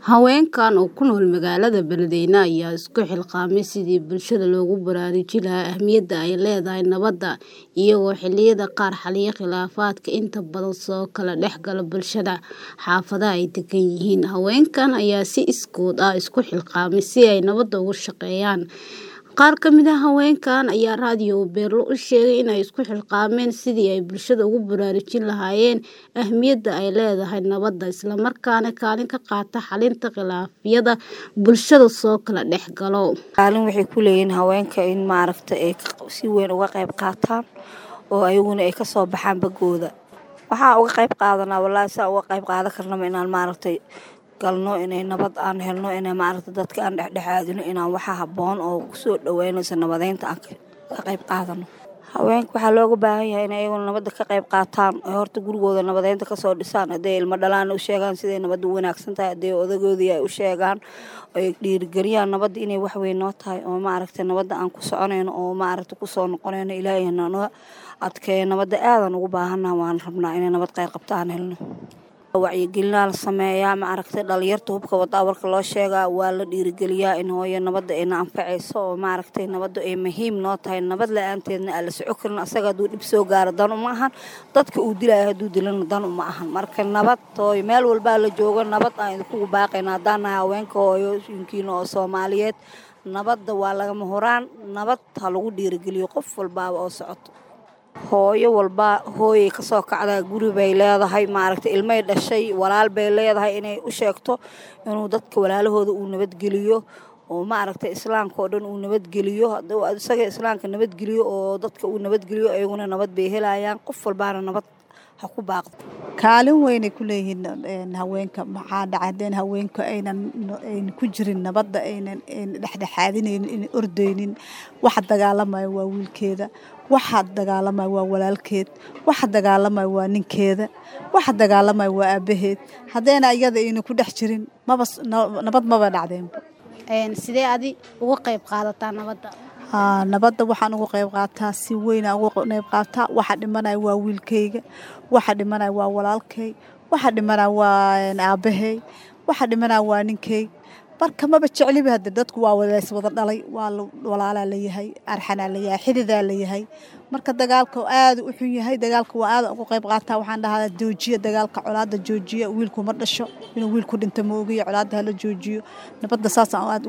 Haweenkan oo ku nool magaalada Beledweyne ayaa isku xilqaamay sidii bulshada loogu baraarujin lahaa ahmiyadda ay leedahay nabadda, iyagoo xilliyada qaar xalliya khilaafaadka inta badan soo kala dhex gala bulshada xaafadaha ay degan yihiin. Haweenkan ayaa si iskood ah isku xilqaamay si ay nabadda uga shaqeeyaan. Qaar ka mid ah haweenkan ayaa raadiyo Beerlo u sheegay in ay isku xilqaameen sidii ay bulshada ugu baraarujin lahaayeen ahmiyadda ay leedahay nabadda, isla markaana kaalin ka qaata xallinta khilaafyada bulshada soo kala dhex galo. Kaalin waxay ku leeyihiin haweenka in maaragta ay si weyn uga qayb qaataan oo ayaguna ay ka soo baxaan bagooda. Waxaa uga qayb qaadanaa wallaahi saa uga qayb qaadan karnaba inaan maaragtay galno inay nabad aan helno inay maaragta dadka aan dhexdhexaadino inaan waxa habboon oo kusoo dhaweynaysa nabadeynta aan ka qayb qaadano. Haweenka waxaa looga baahan yahay inay ayaguna nabadda ka qayb qaataan oo horta gurigooda nabadeynta kasoo dhisaan hadday ilmo dhalaan u sheegaan siday nabadda u wanaagsan tahay hadday odagoodii ay u sheegaan ay dhiirigeliyaan nabadda inay wax weyn noo tahay oo maaragta nabadda aan ku soconayno oo maaragta kusoo noqonayno ilaahay noo adkeeyo nabadda aadan ugu baahannahay waan rabnaa inay nabad qayb qabta aan helno. wacyigelinaa la sameeyaa maaragtay dhalinyarta hubka wadaa warka loo sheegaa waa la dhiirigeliyaa in hooyo nabadda ayna anfacayso oo maaragtay nabadda ay muhiim noo tahay nabad la-aanteedna aan la soco karin asaga hadduu dhib soo gaaro dan uma ahan dadka uu dilaayo hadduu dilana dan uma ahan marka nabad hooyo meel walbaa la joogo nabad aan idinkugu baaqayna haddaan nahay haweenka hooyooyinkiina oo soomaaliyeed nabadda waa lagama horaan nabad ha lagu dhiirigeliyo qof walbaaba oo socoto hooyo walba hooyay kasoo kacdaa guri bay leedahay maaragta ilmay dhashay walaal bay leedahay inay u sheegto inuu dadka walaalahooda uu nabadgeliyo oo maaragta islaamka oo dhan uu nabadgeliyo hadduu isaga islaamka nabadgeliyo oo dadka uu nabadgeliyo ayaguna nabad bay helayaan qof walbaana nabad ha ku baaqdo kaalin weynay ku leeyihiin haweenka maxaa dhacay haddeen haweenka aynan aynan ku jirin nabadda aynan dhexdhexaadinaynin aynan ordaynin waxa dagaalamaya waa wiilkeeda waxa dagaalamaya waa walaalkeed waxa dagaalamaya waa ninkeeda waxa dagaalamaya waa aabaheed haddayna iyada aynan ku dhex jirin maba nabad maba dhacdeenba sidee adi uga qayb qaadataa nabadda nabadda waxaan uga qayb qaataa si weynaan uga qayb qaataa waxa dhimanaya waa wiilkayga waxa dhimanaya waa walaalkay waxa dhimanaya waa aabahay waxa dhimanaya waa ninkay marka maba jecliba hadde dadku waa wadays wada dhalay waa walaalaa layahay arxanaa layahay xididaa layahay marka dagaalka aada u xun yahay dagaalka waa aada uga qayb qaataa waxaan dhahaa joojiya dagaalka colaada joojiya wiilku ma dhasho inuu wiilku dhinta ma ogiyo colaada hala joojiyo nabadda saasaan aada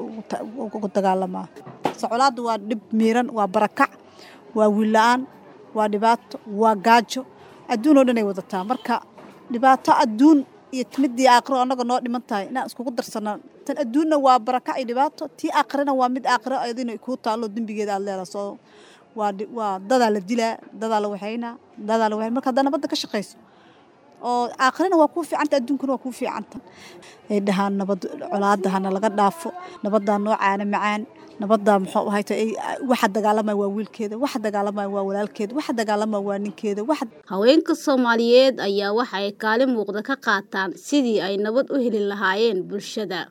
ugu dagaalamaa colaadda waa dhib miiran waa barakac waa wiil la-aan waa dhibaato waa gaajo adduun oo dhan ay wadataa marka dhibaato adduun iyo midii aakhiro annaga noo dhiman tahay inaan iskugu darsana tan adduunna waa barakac iyo dhibaato tii aakhirana waa mid aakhiro adina kuu taallo dembigeeda aad leedahay soo waa waa dadaa la dilaa dadaa la waxaynaa dadaa la waxayn marka haddaa nabadda ka shaqayso oo aakhirana waa kuu fiicanta adduunkana waa kuu fiicanta ay dhahaan nabad colaadda hana laga dhaafo nabaddaa noo caana macaan nabaddaa muxuu ahayta waxa dagaalamaya waa wiilkeeda waxa dagaalamaya waa walaalkeeda waxa dagaalamaya waa ninkeeda waxa haweenka soomaaliyeed ayaa waxa ay kaalin muuqda ka qaataan sidii ay nabad u heli lahaayeen bulshada